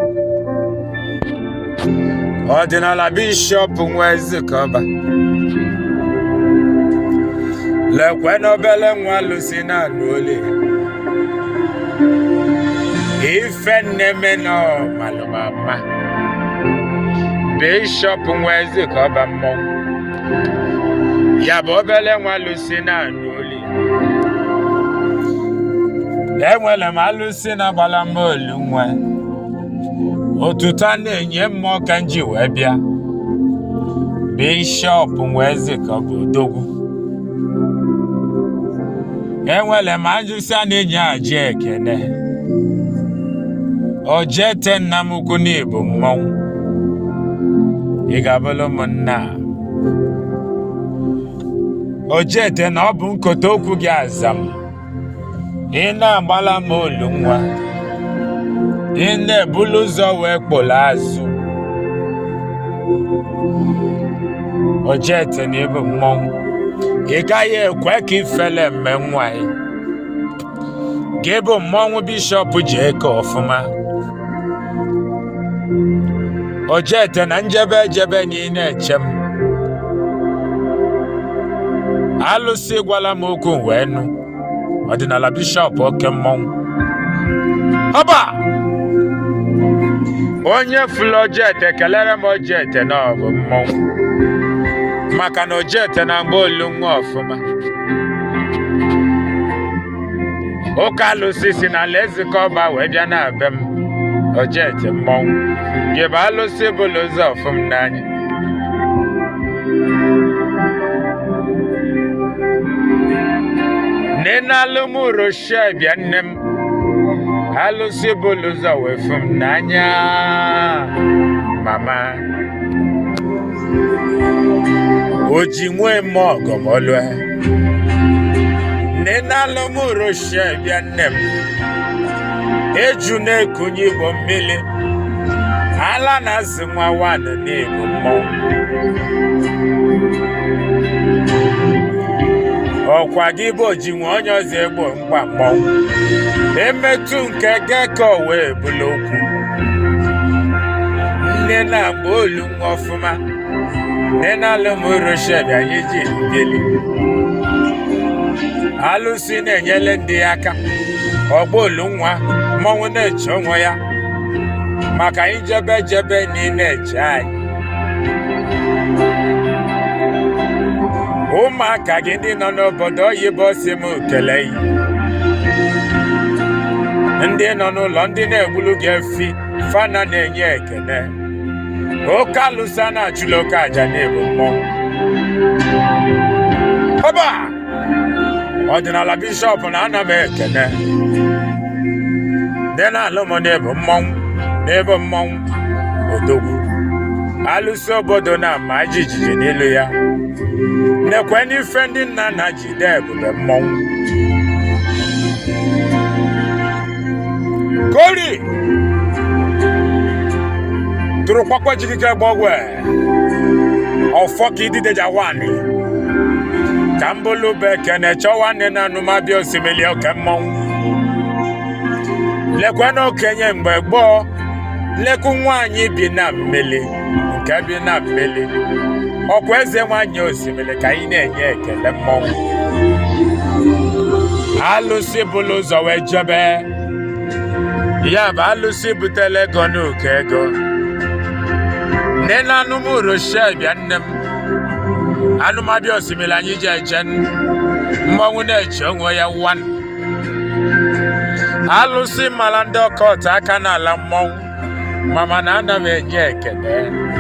ọdịnala bishọp nwa ezikọba lekwe n'obele nwa lusi na-alụ ole ife nneme nọ malụmama bishọp nwa ezikọba mmọnwụ ya bụ obele nwa lusi na-alụ ole enwere m alụsị na-agbala m olu nwa otuto a na-enye mmụọ ka m ji wee bịa bishọp nwa ezikọba odogwu enwere m ajụsị a na-enye aji ekene ojete nna m ukwu n'ịbụ mmọnwụ ị ga-abụrụ ụmụnna ojete na ọ bụ nkote okwu gị azam ị na-agbala m olu nwa ị na-ebulu ụzọ wee kpụrụ azụ ojete na ịbụ mmọnwụ ị gaghị ekwe ka ifele mme nwa ya gị bụ mmọnwụ bishọp ji eke ọfụma ojete na njebe ejebe na ị na-eche m alụsị gwala m okwu wee nụ ọdịnala bishọp oke mmọnwụ ọba onye fụlụ ojete kelere m ojete na ọ bụ mmọnwụ maka na ojete na mgbe olu nwa ọfụma ụka alụsị si na ala ezikọba wee bịa na be m ojete mmọnwụ gị bụ alụsị bụlụ ụzọ ọfụm n'anya nne alụmroshie bịa nne m alụsị bụlụ ụzọ wee fụ m n'anya mama o ji nwee m ọgọmọlụe nne alụmroshie bịa nne m eju na-ekunye igbo mmiri ala na-azụ nwa nwanụ na-ebu mmọnwụ ọkwa gị bụ ojinwe onye ọzọ egbo mkpa mmọnwụ emetụ nke geko wee bụla okwu nne na-agba olu nwa ọfụma nne na-alụmrosheb anyị ji bili alụsị na-enyere ndị ya aka ọgba olu nwa mmọnwụ na-eche onwe ya maka anyị jebe jebe na ị na-eche anyị ụmụaka gị ndị nọ n'obodo oyibo si m kele yi ndị nọ n'ụlọ ndị na-egbulu gị efi fana na-enye ekele oke alụsa na-achụla oke aja na-ebu mmọnwụ ọba ọdịnala bishọp na ana m ekene ndị na-alụ m na-ebu mmọnwụ na-ebu mmọnwụ odogwu alụsị obodo na-ama jijiji n'elu ya nekwe n'ife ndị nna nna ji dee ebube mmọnwụ kori tụrụ kpakpa jikike gbọgwe ọfọ ka idideja nwanyị ka mbụlụ bụ ekene chọwa nne na anụmabịa osimiri oke mmọnwụ lekwe na okenye mgbe gboo lekwu nwaanyị bi na mmiri nke bi na mmiri ọkwa eze nwanyị osimiri ka anyị na-enye ekele mmọnwụ alụsị bụlụ ụzọ wee jebe ya bụ alụsị butela ego n'ụkọ ego nne na anụmụroshie bịa nne m anụmabịa osimiri anyị ji eje mmọnwụ na-eche onwe ya wan alụsị mara ndị ọkọt aka n'ala mmọnwụ mama na ana m enye ekele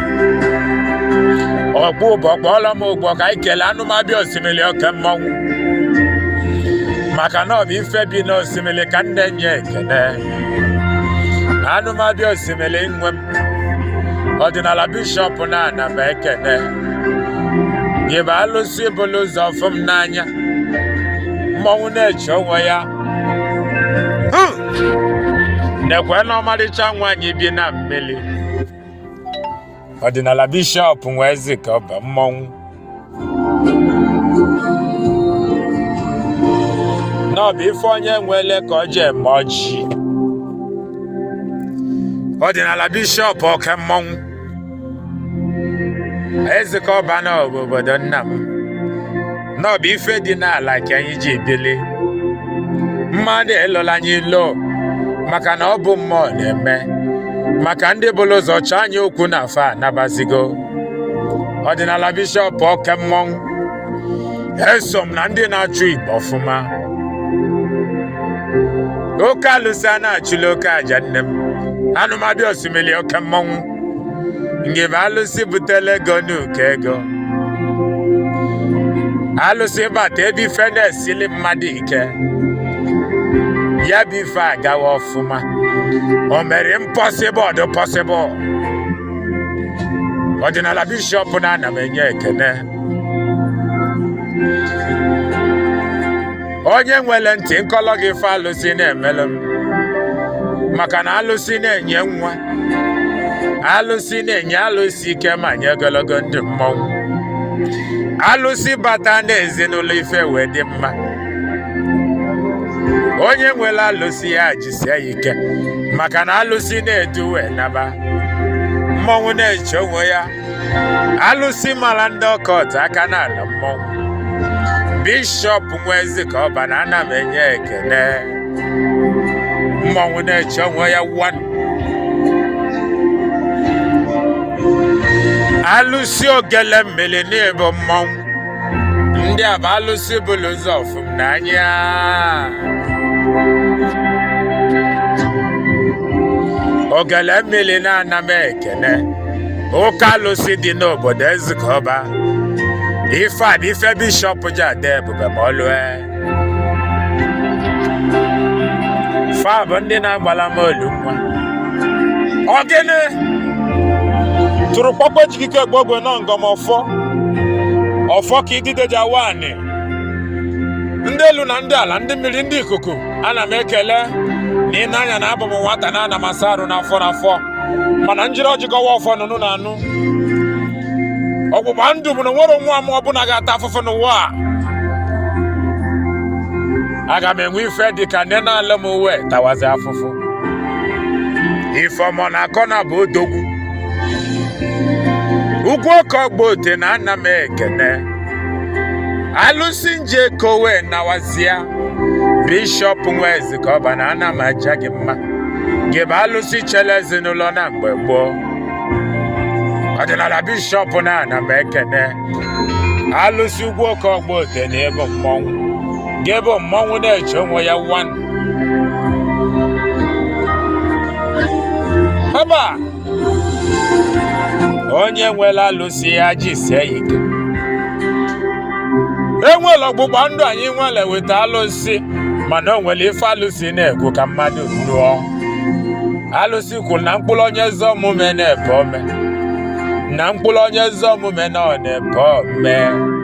ọgbọ ụbọ kpọọla m ụgbọ ka anyị kelee anụmabịa osimiri oke mmọnwụ maka na ọ bụ ife bi n'osimiri ka nne nye ekele anụmabịa osimiri nwe m ọdịnala bishọp na-ana m ekele gị bụ alụsị bụlụ ụzọ fụ m n'anya mmọnwụ na-eche onwe ya nekwe na ọmarịcha nwaanyị bi na mmiri ọdịnala bishọp nwee ezi ka ọ bụ mmọnwụ na ọ bụ ife onye nwele ka ọ ji eme ọjị ọdịnala bishọp oke mmọnwụ ezekọ ọba na ọ bụ obodo nna m na ọ bụ ife dị n'ala ka anyị ji bili mmadụ elola anyị ilo maka na ọ bụ mmụọ na-eme maka ndị bụrụ ụzọ chọọ anyị okwu na afa anabazigo ọdịnala bishọp oke mmọnwụ eso m na ndị na-achụ igbo ọfụma oke alụsị a na-achụla oke aja nne m anụmadị osimiri oke mmọnwụ ngebe alụsị butela ego n'uke ego alụsị bata ebe ife na-esili mmadụ ike ya bụ ife agawa ọfụma o mere impossible dị possible ọdịnala bishọp na ana m enye ekene onye nwere ntị nkọlọ gị ife alụsị na-emelụ m maka na alụsị na-enye nwa alụsị na-enye alụsị ike ma nye ogologo ndụ mmọnwụ alụsị bata n'ezinụlọ ife wee dị mma onye nwere alụsị ya jisie ya ike maka na alụsị na-edu wee naba mmọnwụ na-eche onwe ya alụsị mara ndị ọkọt aka n'ala mmọnwụ bishọp nwezi ka ọba na ana m enye ekele mmọnwụ na-eche onwe ya wan alụsị ogele mmiri n'ịbụ mmọnwụ ndị a bụ alụsị bụlụ ụzọ ọfụm n'anya ogele mmiri na-ana m ekene ụka alụsị dị n'obodo ezikọba ife a bụ ife bishọp ji ada ebube ma ọ lụọ fa bụ ndị na-agbala m olu nwa Ogene tụrụ kpọkpọ jikike gbogbo nọ ngọm ọfọ ọfọ ka idideja wani ndị elu na ndị ala ndị mmiri ndị ikuku ana m ekele na ị na-anya na abụ m nwata na ana m asa arụ n'afọ n'afọ mana njiri ọjịkọwa ọfọ nụnụ na anụ ọgbụgba ndụ bụ na nwere nwa m ọbụla ga-ata afụfụ n'ụwa a aga m enwe ife dị ka nne na-alụ m uwe tawazi afụfụ ifeọmọ na akọ na bụ odogwu ugwu oke ọgba ote na ana m ekene alụsị nje kowe nawazia bishọp nwezi ka ọba na ana m aja gị mma gị bụ alụsị chere ezinụlọ na mgbe gboo ọdịnala bishọp na ana m ekene alụsị ugwu oke ọgba ote na ịbụ mmọnwụ gị bụ mmọnwụ na-eche onwe ya wan haba onye nwere alụsị ya jisie ya ike enwere ọgbụgba ndụ anyị nwere weta alụsị mana o nwere ife alụsị na-ekwu ka mmadụ lụọ alụsị kwuru na mkpụrụ onye ezi omume na-ebe ome na mkpụrụ onye ezi omume na ọ na-ebe ome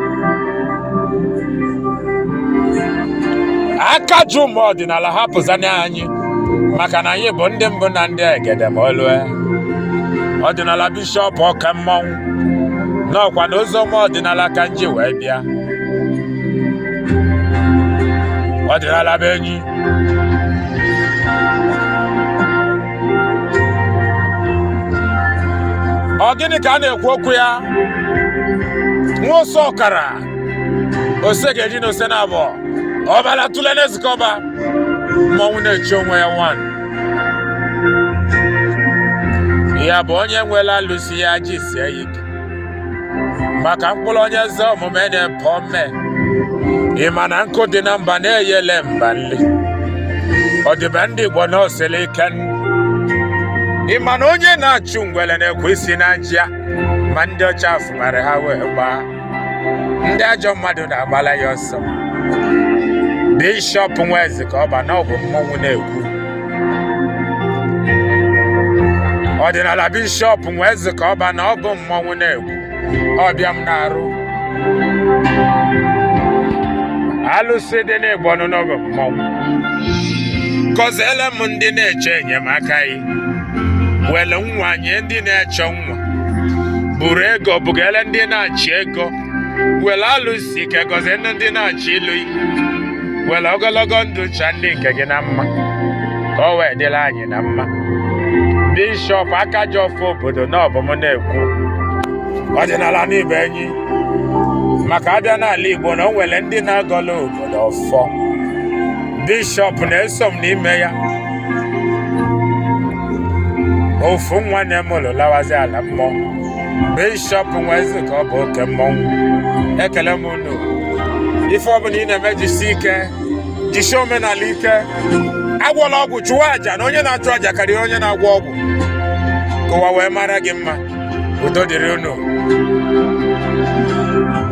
aka ju ụmụ ọdịnala hapụzana anyị maka na anyị bụ ndị mbụ na ndị egede ma olue ọdịnala bishọp ọka mmọnwụ n'ọkwa na oziọma ọdịnala ka nji wee bịa ọdịnala bụ enyi ọ gịnị ka a na-ekwu okwu ya nwa ose ọkara ose ga-eji na ose na abụọ ọbara tụle na-ezikọba mmọnwụ na-eche onwe ya wan ya bụ onye nwere alụsị ya ji sie ya ike maka mkpụrụ onye eze omume na-epe ome ị ma na nkụ dị na mba na-eyele mba nri ọdịbe ndị igbo na osiri ike ị ma na onye na-achụ ngwere na-ekwe isi na njia ma ndị ọcha afụmara ha wee gbaa ndị ajọ mmadụ na-agbala ya ọsọ bishọp nwezi ka ọ ba na ọ bụ mmọnwụ na-ekwu ọdịnala bishọp nwezi ka ọ ba na ọ bụ mmọnwụ na-ekwu ọbịa m na-arụ alụsị dị n'igbo n'oge mmọnwụ gọziele m ndị na-eche enyemaka yi wele nwa nye ndị na-eche nwa buru ego bugele ndị na-achị ego wele alụsị ike gọzie ndị na-achị ilu yi were ogologo ndụ cha ndị nke gị na mma ka ọ wee dịrị anyị na mma bishọp akajọfọ obodo na ọbụm na-ekwu ọdịnala n'ibe enyi maka abịa n'ala igbo na o nwere ndị na-agọla obodo ọfọ bishọp na-eso m n'ime ya ofu nwa na-emụlụ lawazi ala mmụọ bishọp nwezi ka ọ bụ oke mmọnwụ ekele m unu ife ọbụla ị na-eme jisi ike jisie omenala ike agwọla ọgwụ chụwa àjà na onye na-achụ àjà karịrị onye na-agwọ ọgwụ ka ụwa wee mara gị mma udo dịrị unu